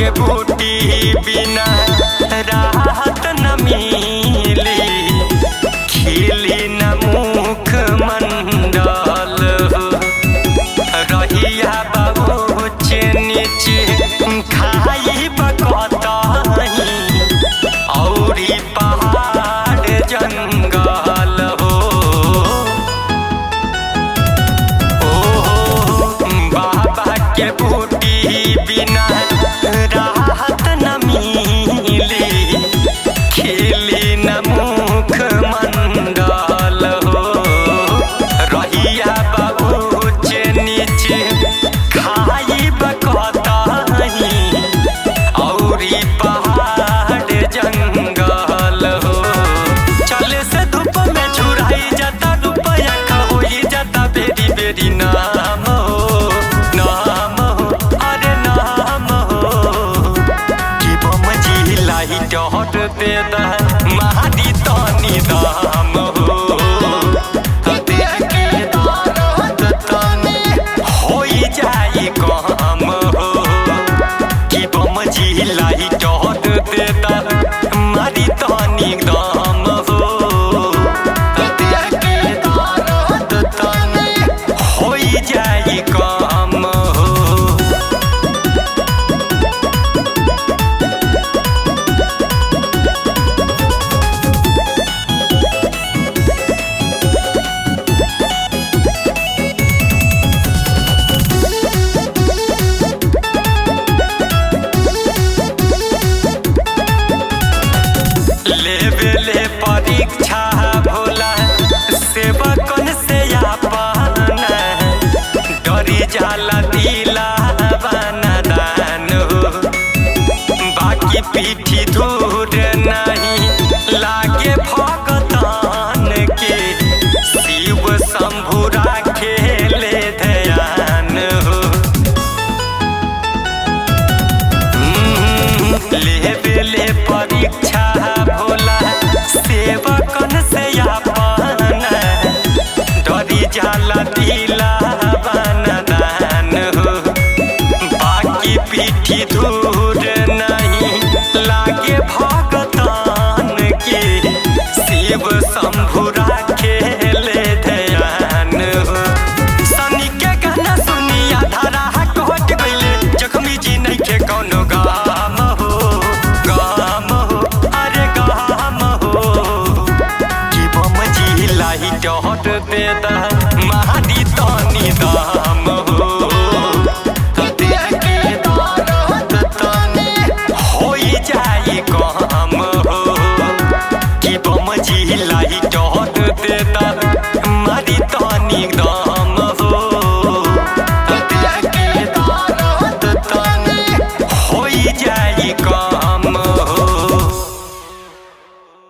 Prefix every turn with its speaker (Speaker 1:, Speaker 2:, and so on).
Speaker 1: के बूटी बिना राहत न मिली खिली न मुख मंडल हो रहिया बाबू नीचे खाई बकतही औरी पहाड़ जंगल हो ओ बाबा के बूटी बिना राहत न मिली खिली न मुख मंडल हो रहिया बाबू नीचे खाई बकतही औरी पहाड़ जंगल हो चले से धूप में झुराई जाता रुपया होई जाता बेरी बेरी नाम हो नाम हो अरे नाम हो कि बम जी लाइट हट दे दा महादी तनी दाम हो देख के दर्द तनी होई जाई काम हो कि बम जी लाइट हट दे दा मारी तनी दाम हो देख के दर्द तनी होई जाई काम हो लेबेले परीक्षा भोला सेवकन से आपन डरी जाला दिला बना दान हो बाकी पीठी दूर नहीं लागे भगतान के शिव शंभु राखेले ध्यान हो लेबेले परीक्षा भोला सेवकन से आपन डरी जाला दिला बना दान हो बाकी पीठी दूर नहीं लागे भगतान के शिव शंभु राखेले ध्यान हो सनी के गाना सुनी आधारा कहट गइले जखमी जी नहीं के कौनो गाम हो गाम हो अरे गाम हो कि बम जी लाइट हट दे दा महादी तनी दाम हो देख के दर्द तनी होई जाई काम हो कि बम जी लाइट हट दे दा मारी तनी दाम